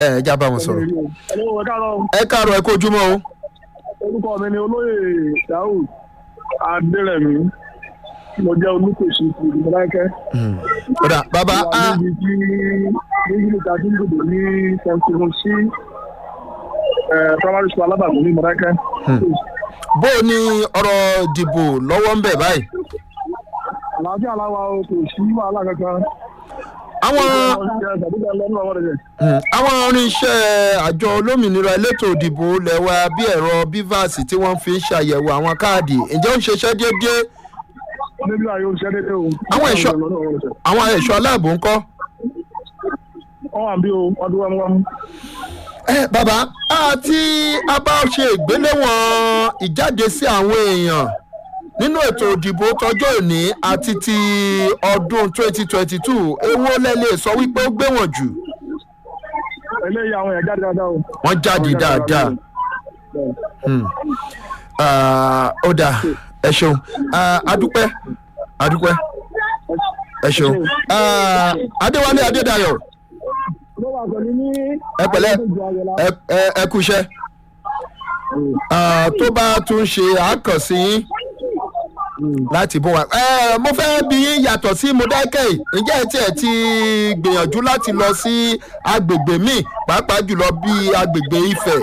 ẹ ẹ já bá wọn sọ̀rọ̀ Hello, ẹ káàárọ̀. ẹ káàárọ̀ ẹ kó ojúmọ́ o orúkọ mi ni olóyè daoud adérẹ̀mí mo jẹ́ olùkọ́sí ti ìdúgbàkẹ́. kódà bàbá a wà níbi tí níbi tí a ti ń dìbò ní seventeen sí primary school alábàgbọ́ ní mọ̀dákẹ́. bó o ní ọ̀rọ̀ ìdìbò lọ́wọ́ ń bẹ̀ báyìí àlàáfíà aláwa o kò sí wàhálà kankan. àwọn ṣàdúgbò lọ́nà ọwọ́ rẹ̀. Mm, àwọn irinṣẹ́ àjọ olómìnira elétò ìdìbò lẹ́wà bí ẹ̀rọ bivas tí wọ́n fi ń ṣàyẹ̀wò àwọn káàdì ǹjẹ́ ó ń ṣiṣẹ́ déédéé níbi àyè òṣìṣẹ́ dédé o. Àwọn ẹ̀ṣọ́- àwọn ẹ̀ṣọ́ aláàbò ń kọ́. wọ́n wà bí o ọdún wẹ́múwẹ́mú. ẹ bàbá àti a bá ṣe ìgbéléwọ̀n ìjáde sí àwọn èèyàn nínú ètò ìdìbò tọjọ́ òní àti ti ọdún 2022 èwo lẹ lè sọ wípé ó gbé wọn jù eléyìí àwọn èèyàn jáde dáadáa o. wọ́n jáde dáadáa. Hmm. Ah, ó dáa ẹ ṣeun Ah, adúpẹ́ adúpẹ́ ẹ ṣeun Ah, adéwálé adédayọ̀ ló wà pẹ̀lú ní. ẹ pẹ̀lẹ́ ẹ ẹ- ẹ kúṣẹ́ Ah, tó bá tún ṣe àkànṣe yín láti bó wa ẹ mo fẹ́ bí yín yàtọ̀ sí mọ̀dákẹ́ ǹjẹ́ ẹ tiẹ̀ ti gbìyànjú láti lọ sí agbègbè míì pàápàá jùlọ bíi agbègbè ifẹ̀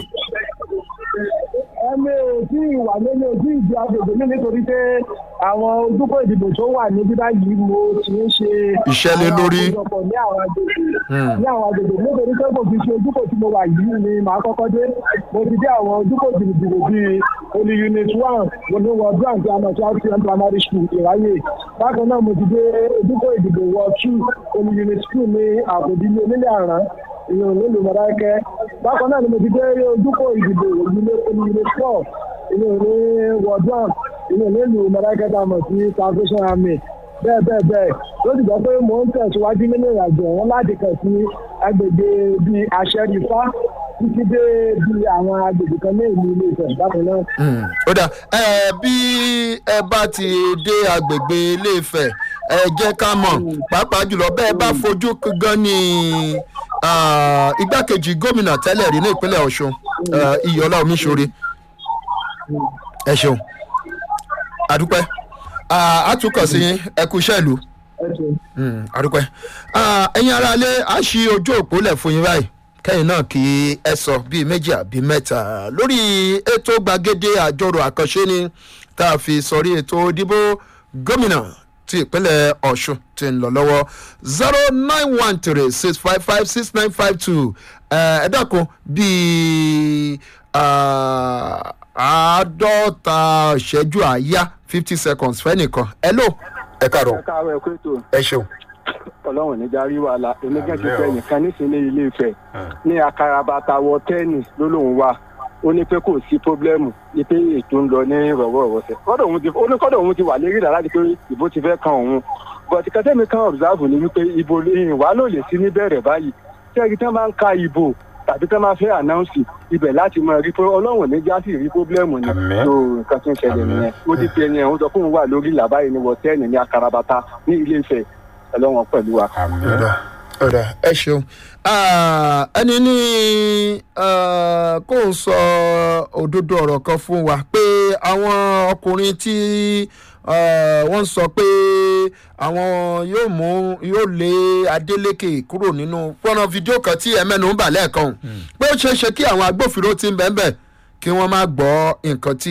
ẹni ò tí ì wà lórí ojú ìdí agbègbè mi nítorí pé àwọn ojúkọ ìdìbò tó wà ní bíbá yìí mo ti ń ṣe Iṣẹ́ lé lórí. àwọn àkójọpọ̀ ní àwọn agbègbè Hmm. ní àwọn agbègbè nítorí pé kò fi ṣe ojúkọ tí mo wà yìí ni màá kọ́kọ́ dé mo ti dé àwọn ojúkọ ìdìbò bíi olú unit one mo ní wọ grant àmọ̀ tí rtm primary school ìráyè bákan náà mo ti dé ojúkọ ìdìbò wọ two olú unit two ní àkòdí ní onílé àrán ìyẹn nílùú mọ̀dákẹ́ bákan náà ni mo ti dé ojúkọ ìdìbò ìdílé olú unit four ìyẹn ní wọ̀dọ́n ìyẹn nílùú mọ̀dákẹ́ tá a mọ̀ sí salvation army bẹ́ẹ̀ bẹ́ẹ̀ bẹ́ẹ̀ ló ti gbọ́ pé mò ń tẹ̀síwájú nínú ìrìnàjò ọ̀hún láti kàn sí agbègbè bíi àṣẹrìfá títí dé bíi àwọn agbègbè kan ní ìlú ilé ìfẹ́ bákan náà. Hmm, ó dà ẹ bí ẹ bá ti dé agbègbè iléèfẹ̀ ẹ jẹ́ ká mọ̀ pàápàá jùlọ bẹ́ẹ̀ bá fojú gan ni ah, igbákejì gómìnà tẹ́lẹ̀ rí ní ìpínlẹ̀ ọ̀ṣun ah, iyọ̀lá omiṣore ẹ ṣeun adúpẹ́ Ah, a tún kàn sí ẹ kú iṣẹ́ ìlú ẹ ṣeun. Mm, adúpẹ́ Ah, ẹ̀yin ará ilé a ṣí ojú òpó lẹ̀ fún yín báyìí kẹ́yìn náà kí ẹ sọ bíi méjì àbí mẹ́ta lórí ètò gbàgede àjọrò àkànṣe ni tá a fi sọrí ètò ìdìbò gómìnà ti ìpínlẹ̀ ọ̀ṣun ti ń lọ lọ́wọ́ zero nine one three six five five six nine five two ẹ dákun bíi ah, àádọ́ta ìṣẹ́jú àáyá fifty seconds fẹ́nìkan ẹ lò ẹ kàrọ̀ ẹ káàárọ̀ ẹ kó ètò ẹ ṣeun. ọlọ́run ní jarí wàhálà onígbà tó fẹ́ nìkan nísìnyí ilé ìfẹ́ ní akarabata wọ tẹ́ẹ̀nì ló lóun wà ó ní pé kò sí pọ́blẹ́mù ní pé ètò ń lọ ní rọ̀wọ́ rọ̀wọ́sẹ̀ kọ́dọ̀ òun ti ó ní kọ́dọ̀ òun ti wà lérí ìlà láti pé ìbò ti fẹ́ kan òun bọ̀tí kẹ́tẹ́mi kan ọ̀bùsáàbù ni wípé ìbò ìwà ló lè sí níbẹ̀rẹ̀ báyìí tí ẹni tán bá ń ka ìbò tàbí tán bá fẹ́ ànáùnsì ibẹ̀ láti mọ rí pé ọlọ́run ní jásì rí pọ́blẹ́mù ni Àmín. tó nǹkan tó ń ṣẹlẹ̀ Àmín. nìyẹn ó ti pe ẹni ẹ̀ ń sọ fún òun wà lórí ìlà báyìí ní wọ́tẹ́ẹ̀nì ní akarabata ní ilé ìfẹ́ ọlọ́run pẹ̀lú wa. ọ̀dà ọ̀dà ẹ ṣeun Ah, ẹni ní ah, kó ń sọ òdodo ọ̀rọ̀ kan fún wa pé àwọn ọkùnrin tí ah, wọ́n sọ pé àwọn yóò mú yóò lé Adeleke kúrò nínú fọ́nà fídíò kan tí ẹ mẹ́nu ń bà lẹ́ẹ̀kan pé ó ṣeé ṣe kí àwọn agbófinró ti ń bẹ́ẹ̀ bẹ́ẹ̀ kí wọ́n má gbọ́ nǹkan tí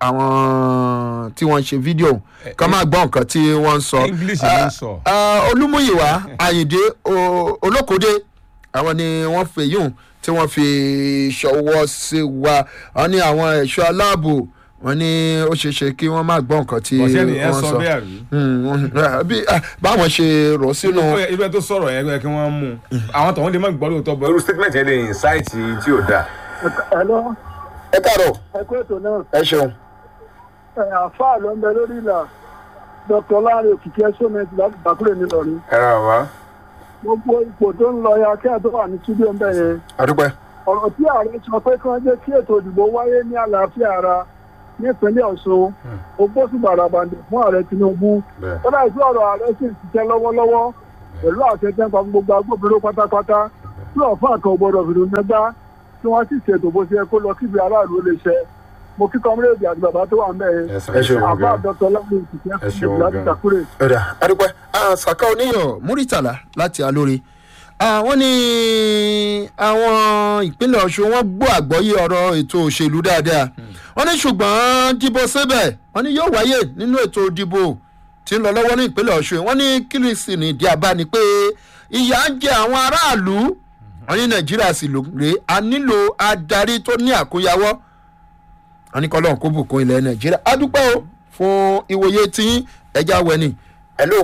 àwọn tí wọ́n ń ṣe fídíò kán má gbọ́ nǹkan tí wọ́n ń sọ. English ló ń sọ. Ah, olúmúyìwá àyìndé o- olókòdé àwọn ni wọ́n fi yùn tí wọ́n fi ṣọwọ́ sí wa wọ́n ní àwọn ẹ̀ṣọ́ aláàbò wọ́n ní ó ṣeé ṣe kí wọ́n má gbọ́ nǹkan tí bọ̀sẹ̀ nìyẹn wọ́n sọ sọ. bẹ́ẹ̀ rí. Hmm, wọ́n- bí- ah, báwọn ṣe rọ̀ sínú. irú ẹ tó sọ̀rọ̀ yẹn yẹ kí wọ́n mú un àwọn tọ̀hún lè má gbọ́ lóòótọ́ bọ̀ irú statement yẹn lè incite tí ò dáa. ẹ lọ ẹ káàárọ̀ ẹ kó ètò náà ẹ ṣeun. ẹ àfáà ló ń bẹ lórí ìlà dr láàrin òkìkí ẹsọmẹtì láti bàkúrẹ nílọrin ẹ ra bàbá. gbogbo ipò tó ń lọ ya kí ẹ tó wà ní túbú ń bẹ yẹn àdúpẹ́. ọ̀rọ̀ tí ààrẹ sọ pé kí wọ́n jẹ́ kí ètò ìdìbò wáyé ní àlàáfíà ara nípínlẹ̀ ọ̀ṣun ó bó sí bàràbàǹdè fún ààrẹ tinubu bẹ́ẹ̀ tọ́lá ìpín ọ̀rọ̀ ààrẹ sì ń ṣiṣẹ́ lọ́wọ́lọ́wọ́ pẹ̀lú àṣẹ tẹ́ńpà fún gbogbo agbófinró pátápátá tí ọ̀fà kan ò gbọ́dọ̀ fìdí nẹgbá tí wọ́n sì ṣètò bó ṣe yẹ kó lọ kíbi aráàlú ó lè ṣe mo kí kọ́mírèdì àti bàbá tó wà ń bẹ̀ yẹn Yes, sir. ẹ ṣeun àbá gan. dr lẹ́yìn ìtìkẹ́ Ẹ ṣeun láti gan. ṣàkúrè. ọ̀dà adúpẹ́ saka oníyàn múrítàlá láti alóore wọ́n ní àwọn ìpínlẹ̀ ọ̀ṣun wọ́n gbọ́ àgbọ́yé ọ̀rọ̀ ètò òṣèlú dáadáa wọ́n ní ṣùgbọ́n dìbò síbẹ̀ wọ́n ní yóò wáyé nínú ètò ìdìbò tí ń lọ lọ́wọ́ ní ìpínlẹ̀ ọ̀ṣun wọ́n ní kírísì ní ìdí abá ni pé ìyà ń jẹ àwọn aráàlú wọ́n ní nàìjíríà sì lò rè a nílò adarí tó ní àkóyawọ́ wọ́n ní kọ́lọ́n kó bùkún ilẹ̀ nàìjíríà adúpẹ́ o fún ìwòye tí ẹja wẹ̀ni. hello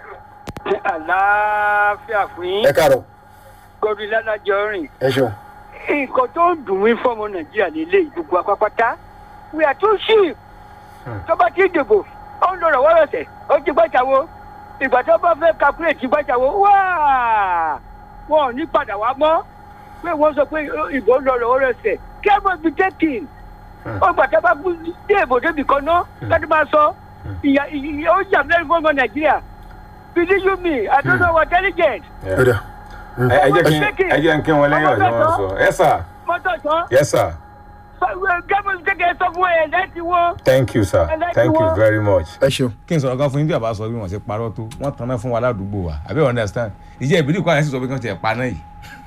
àlàáfíà fún yín ẹ káàárọ̀ gọdún ládàjọ rìn ẹ ṣeun. nǹkan tó ń dùn mí fọmọ nàìjíríà nílé gbogbo apápátá we are too cheap tó bá ti dìbò ó ń lọrọ wọ́rọ̀sẹ̀ ó ti gbàjáwo ìgbà tó bá fẹ́ calculate gbàjáwo wáá wọn ò ní padà wá mọ́ pé wọ́n sọ pé ìbò ń lọrọ wọ́rọ̀sẹ̀ care must be taken ó gbà tó bá dé ìbò débi kan náà láti máa sọ ìyá ìyá ó jà mẹ́rin fún ọmọ nàìjíríà believe you me i don't know what intelligent ọ̀dà ẹ ẹ jẹ́ kí ẹ jẹ́ kí wọ́n lẹ́yìn ọ̀dọ́ wọn sọ ẹ sà mọ́tò tán yes sir gẹ́gẹ́ gẹ́gẹ́ sọ fún ẹ̀ láti wọ́n. thank you sir thank you very much. ẹ ṣeun. kí n sọ̀rọ̀ kan fún yín bí àbá sọ bí wọ́n ṣe parọ́ tó wọ́n tanná fún wa ládùúgbò wa àbí you understand ìjẹ́ ìbílẹ̀ kọ́ àyẹ̀sí sọ pé kí wọ́n ti ẹ̀ paná yìí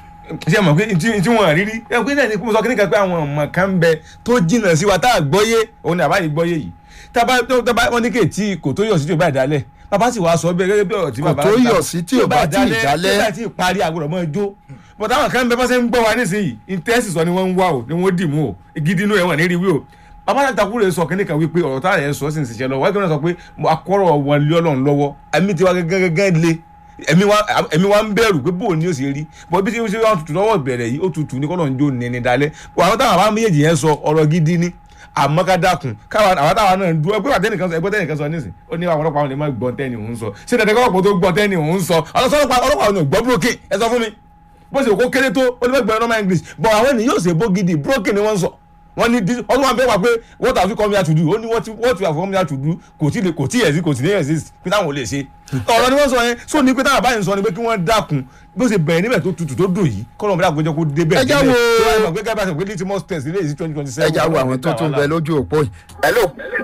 ṣé mọ̀ pé tí tí wọ́n rí rí ẹ pé náà ni mo sọ kí ní kan pé àwọn ọmọ kan ń bẹ tó jìnnà sí wa tá a gbọ́yé òun ni àbáyé gbọ́yé yìí tábà tábà wọn ní kè tí kò tó yọ̀ sí tí ò bá dálẹ̀ bàbá sì wá sọ bẹ́ẹ̀ gẹ́gẹ́ bí ọ̀rọ̀ tí Kò bàbá tó yọ̀ sí tí ò bá tí ì dálẹ̀. tí ò bá tí ì parí àgbọ̀dọ̀ mọ́ ẹjọ́ bọ̀dá àwọn kan ń bẹ bá ṣe ń gbọ́ wa nísìnyí ìtẹ́sì sọ ni wọ́n ń wá o ni wọ́n dì mú o gidi inú ẹ̀ wọ̀n ní rí wí o bàbá náà takú rẹ̀ sọ kínní kan wípé ọ̀rọ̀ táà rẹ̀ sọ sí ìṣiṣẹ́ lọ wáyé kí wọ́n sọ pé akọ́rọ̀ wọn lé ọlọ́run lọ́wọ́ ẹ̀mí tiwa gẹ́gẹ́ le ẹ̀mí wa ẹ̀mí wa ń bẹ̀rù pé bóun ni ó sì rí bọ́ bí tí ó ṣe wá tutù lọ́wọ́ ìbẹ̀rẹ̀ yìí ó tutù ní kọ́nà ń jó ní ní dalẹ̀ bọ́ àwọn táwọn àbá méjèèjì yẹn sọ ọ̀rọ̀ gidi ni àmọ́ ká dákun káwa àwọn táwọn náà dúró ẹgbẹ́ àtẹnìkan sọ ẹgbẹ́ tẹnìkan sọ nísìn ó ní àwọn ọlọ́pàá àwọn lè má gbọ́n tẹ́ni òun sọ ṣé dandan kọ́ ọ̀pọ̀ tó gbọ́n tẹ́ni òun sọ ọlọ́pàá ọlọ́pàá òun ò gbọ́ broken ẹ sọ fún mi bó ṣe kó kéré tó ó ní fẹ́ gbọ́ normal english but àwọn ènìyàn yóò ṣe bó gidi broken ni wọ́n sọ wọ́n ní ọdún wa bẹ́ẹ̀ wá pé what have you come here to do ó ní what what you have come here to do kò tí kò tí exist kò tí ní exist pé táwọn ò lè ṣe ọ̀rọ̀ ni wọ́n sọ yẹn so ní pé táwọn àbáyé ń sọ ni pé kí wọ́n dákun bó ṣe bẹ̀rẹ̀ níbẹ̀ tó tutù tó dùn yìí kọ́nà ọ̀bẹ̀rẹ̀ àgbẹ̀jọ kó dé bẹ́ẹ̀ Ẹ já wo- tó wáyé mọ̀ pé gẹ́gẹ́ bá ṣe pé litmus test ilé yìí twenty twenty seven ẹ já wo àwọn tó tún bẹ lójú òpó yìí. hello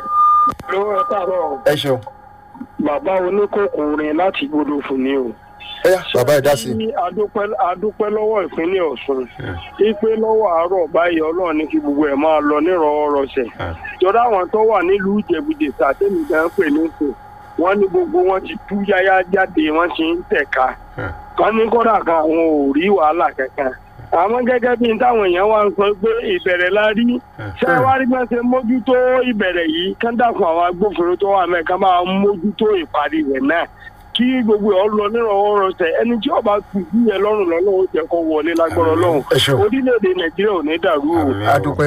lówó ẹ káàárọ̀ ẹ ṣeun. bàbá oníkókòrin láti gbọdọ̀ fún ni o. ẹ yá bàbá ẹ dá sí i. ní adúpẹ́ adúpẹ́ lọ́wọ́ ìpínlẹ̀ ọ̀ṣun ipe lọ́wọ́ àárọ̀ báyìí ọlọ́run ní kí gbogbo ẹ̀ máa lọ nírọ̀ọ́rọ̀sẹ̀ jọ̀dá àwọn tó wà nílùú ìjẹ̀bùdè sàtẹ́mi gan pè ní sè wọ́n ní gbogbo wọn ti tú yáyá jáde wọ́n ti ń tẹ̀ka kan ní kódà kan àwọn ò rí wàhálà kankan àmọ́ gẹ́gẹ́ bí n táwọn èèyàn wá ń sọ pé ìbẹ̀rẹ̀ la rí ṣé wá rí bá ṣe mójútó ìbẹ̀rẹ̀ yìí kán dàkún àwọn agbófinró tó wà mẹ́ka máa mójútó ìparí rẹ̀ náà kí gbogbo ẹ̀ ọ lọ nírọ̀wọ́ rọsẹ̀ ẹni tí ọba kù sí ẹ lọ́rùn lọ́nà ó jẹ́ kó wọlé lágbọ́rọ̀ lọ́hùn Ẹ ṣeun. orílẹ̀-èdè nàìjíríà ò ní dàrú o. Àmín. adúpẹ́.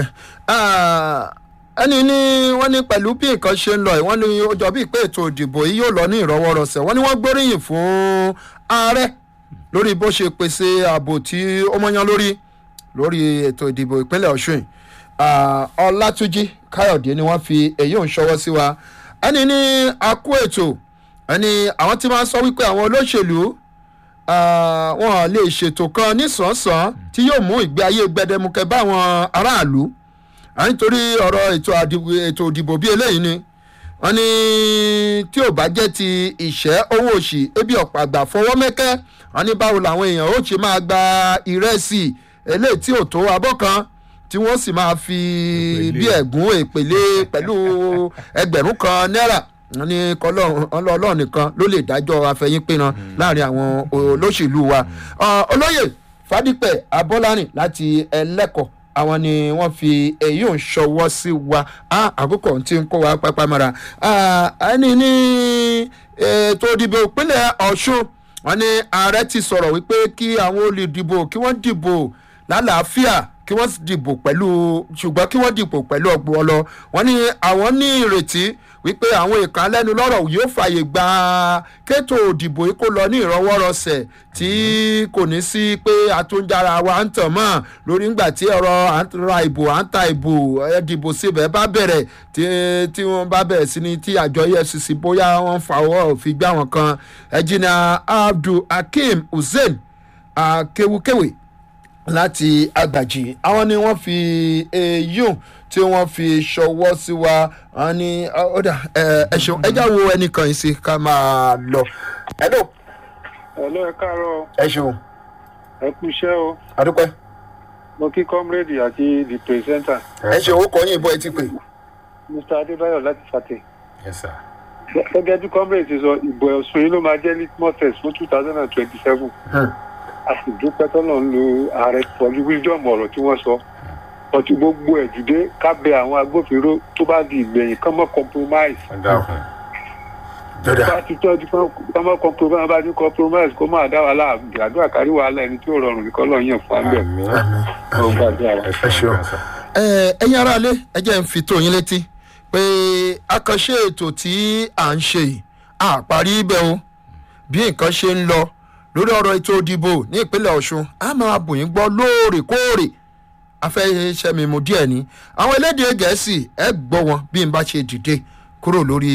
Ah, ẹni ní wọ́n ní pẹ̀lú bí nǹkan ṣe ń lọ yìí wọ́n ní ó jọ bíi pé ètò ìdìbò yìí yóò lọ ní ìrọwọ́rọsẹ̀ wọ́n ní wọ́n gbóríyìn fún ààrẹ lórí bó ṣe pèsè ààbò tí ó mọ́yán lórí lórí ètò ìdìbò ìpínlẹ̀ ọ̀ṣun yìí. Ah, ọlátúnjí káyọ̀dé ni wọ́n fi èyí ò ń ṣọwọ́ sí wa ẹni ní akú ètò ẹni àwọn tí wọ́n sọ wípé àwọn olóṣèlú ah, wọn lè ṣètò kan nísànsán tí yóò mú ìgbé ayé gbẹdẹmukẹ bá àwọn aráàlú à ń torí ọ̀rọ̀ ètò àdìbò ètò ìdìbò bíi eléyìí ni wọ́n ní tí ò bá jẹ́ ti ìṣẹ́ owó òṣì ebi ọ̀pọ̀ àgbà fọwọ́ mẹ́kẹ́ wọ́n ní báwo làwọn èèyàn ó ṣe máa gba ìrẹsì eléyìí tí ò tó abọ́ kan tí wọ́n sì máa fi bí ẹ̀gún èpèlé pẹ̀lú ẹgbẹ̀rún kan náírà wọ́n ní kọ́lọ́run ọlọ́run nìkan ló lè dájọ́ afẹ́yínpinna láàrin àwọn olóṣèlú wa Ọ, olóyè fadípẹ̀ abọ́lárìn láti ẹlẹ́kọ̀ọ́ àwọn ni wọ́n fi èyí ò ń ṣọwọ́ sí wa á àkókò tí ń kó wa pápá mara Ah, ẹni ní ètò ìdìbò ìpínlẹ̀ ọ̀ṣun wọn ní ààrẹ ti sọ̀rọ̀ wípé kí àwọn olùdìbò kí wọ́n dìbò lálàáfíà kí wọ́n sì dìbò pẹ̀lú ṣùgbọ́n kí wọ́n dìbò pẹ̀lú ọgbọ́n ọlọ wọn ní àwọn ní ìrètí wípé àwọn ìkànlẹ́nu lọ́rọ̀ yóò fààyè gba kétò òdìbò yìí kó lọ ní ìrọwọ́rọsẹ̀ tí kò ní sí pé àtúnjára wa ń tàn mọ́ lórí ńgbà tí ọ̀rọ̀ à ń ra ìbò à ń ta ìbò ẹ dìbò síbẹ̀ bá bẹ̀rẹ̀ tí tí wọ́n bá bẹ̀rẹ̀ sí ni tí àjọ efcc bóyá wọ́n fa ọwọ́ òfin gbá wọn kan ẹ̀jìnà abdul hakeem hussein akewukewe láti àgbàjì àwọn ni wọ́n fi eyín tí wọ́n fi ṣọwọ́ sí wa wọ́n ní ọ̀dà ẹ ṣeun ẹ já wo ẹnìkan yìí sí ká máa lọ. ẹ̀dùn ẹ̀lọ́ ẹ káàárọ̀ ẹ ṣeun ẹ kú iṣẹ́ o àdúpẹ́ mo kí comrade àti the presenter ẹ ṣeun ó kọ́ yín ìbọn etí pé. mr adébáyọ̀ láti fàtẹ̀. yes sir. gẹ́gẹ́ bí comrade ti sọ ìbò ẹ̀sùn yìí ló máa jẹ́ litmus test fún two thousand and twenty-seven a sì dúpẹ́ tọ́lọ̀ ń lo ààrẹ pẹ̀lú wisdom ọ̀rọ̀ tí wọ́n sọ ọtí gbogbo ẹ̀ dìde ká bẹ àwọn agbófinró tó bá di ìgbẹ̀yìn kán mọ́ compromise ẹ dákun. bá ti tọ́jú kán mọ́ compromise bá ti compromise kó máa dá wàhálà àdúrà kárí wàhálà ẹni tí ó rọrùn nìkan lọ́ọ́ yàn fún abẹ́ àmín. ọ̀hún gbàdúrà wa. ẹ ṣeun sir. ẹ ẹ̀yin aráalé ẹ jẹ́ ń fi tó yín létí pé àkànṣe ètò tí à ń ṣe yìí àparí ibẹ̀ o bí nǹkan ṣe ń lọ lórí ọ̀rọ̀ ètò ìdìbò ní ìpínlẹ̀ ọ̀ṣun a máa bù yín gbọ́ lóòrèkóòrè afẹ́sẹ̀mímú díẹ̀ ni àwọn elédè gẹ̀ẹ́sì ẹ gbọ́ wọn bí n bá ṣe dìde kúrò lórí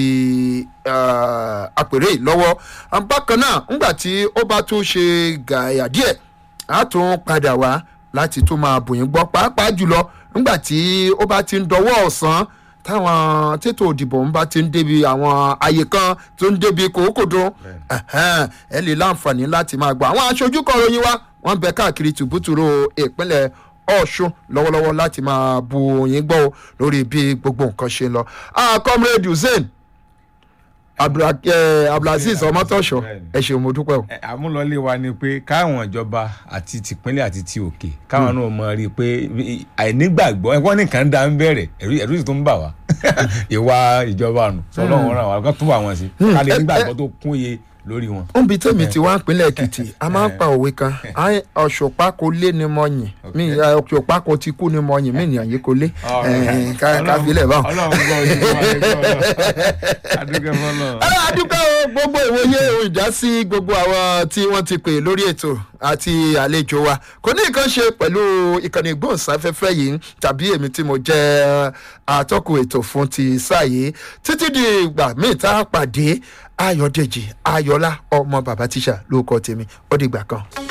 eh, àpèrè yìí lọ́wọ́ bákan náà ńgbà tí ó bá tún ṣe gàyà díẹ̀ a tún padà wá láti tún máa bù yín gbọ́ pàápàá jùlọ ńgbà tí ó bá ti ń dọwọ́ ọ̀sán táwọn tètò òdìbò ń bá ti ń débi àwọn àyè kan tó ń débi kòókòdó ẹ̀hẹ́n, ẹ lè láǹfààní láti máa gbọ́ àwọn aṣojú kọ̀ròyìn wa wọ́n ń bẹ káàkiri tùbútùrú ìpínlẹ̀ ọ̀ṣun lọ́wọ́lọ́wọ́ láti máa bu yín gbọ́ o lórí bí gbogbo nǹkan ṣe ń lọ. Ah, comrade hussein Abdul- eh, abdulaziz ọmọtọ̀ṣọ́ ẹ ṣeun mo dúpẹ́ o. Ẹ, àmúlọlé wa ni pé káwọn ìjọba àti tìpínlẹ̀ àti ti òkè káwọn náà mọ rí i pé i- àìnígbàgbọ́ ẹ̀kọ́ nìkan dá ń bẹ̀rẹ̀ ẹ̀rú ẹ̀rú sì tó ń bà wá ìwà ìjọba nù sọlọ́run ràn wá kó tún wà wọ́n sí ká lè ẹ- nígbàgbọ́ tó kún iye lórí wọn. níbi tèmi ti wá ìpínlẹ̀ èkìtì a máa ń pa òwe kan "Ai, ọ̀ṣùpá kò lé ni mo yìn mí eh, ọ̀ṣùpá kò ti kú ni mo yìn mí nìyàn yìí kò lé Eh, ká ká filẹ̀ báwọn. ọlọ́run gbọ́ ojú wa ní gbọ́ adúgbò fọlọ́. Ẹ, a dúpẹ́ o gbogbo ìwòye ohun ìdásí gbogbo àwọn tí wọ́n ti pè lórí ètò àti àlejò wa kò ní nǹkan ṣe pẹ̀lú ìkànnì ìgbóhùnsáfẹ́fẹ́ yìí tàbí èmi tí mo jẹ́ atọ́kùn ètò fún ti sáà yìí títí di ìgbà míì tá a pàdé ayọ̀dèjì ayọ̀lá ọmọ bàbá tíṣà lórúkọ tèmi ó dìgbà kan.